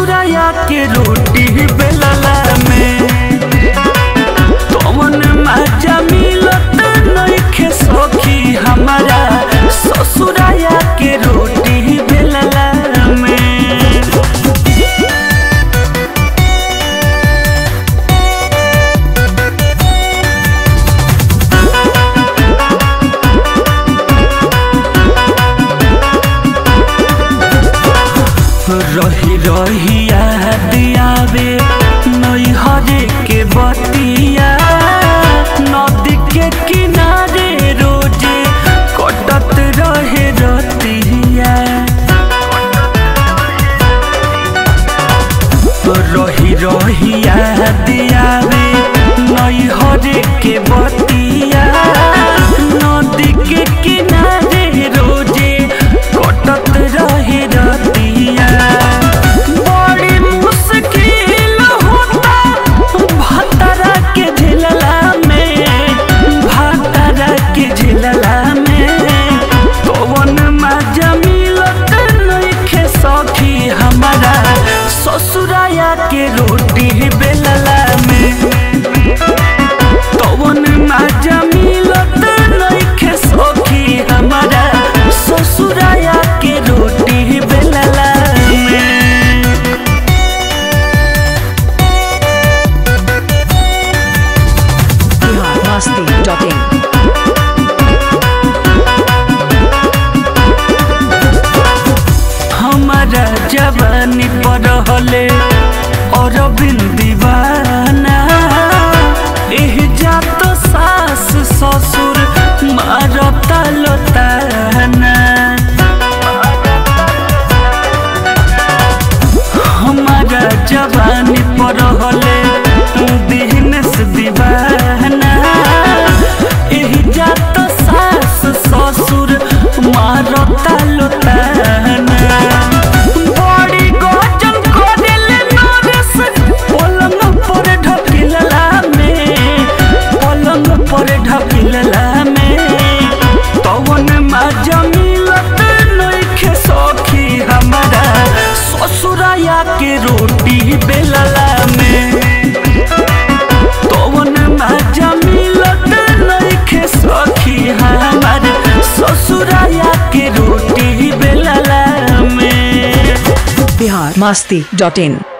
ससुराया के रोटी बेलला में कौन मजा मिलत नइखे सखी हमारा ससुराया के रोटी बेलला में रही रही याद आवे नैहरे के बतिया नदी के किनारे रोजे कटत रहे रतिया रही रही याद आवे नैहरे के बतिया नदी के किनारे रोजे कटत रहे रतिया बड़ी मुश्किल होता भतरा के झेलला में भतरा के झेलला में कौन मजा मिलत नइखे सखी हमारा ससुराया के रोटी बेलला में कौन मजा मिलत नइखे सखी हमारा ससुराया के रोटी बेलला में biharmasti.in हमारा जवानी पर हले और दीवाना एह जात सास ससुर मारता लताना हमारा जवानी पर हले दिहनस दीवाना एह जात सास ससुर मारता लताना बड़ी गजल करेले नरेश पलंग पर ढकिलला में पलंग पर ढकिलला में कौन मजा मिलत नइखे सखी हमारा ससुराया के रोटी बेलला में कौन मजा मिलत नइखे सखी हमार ससुराया के रोटी बेलला में biharmasti.in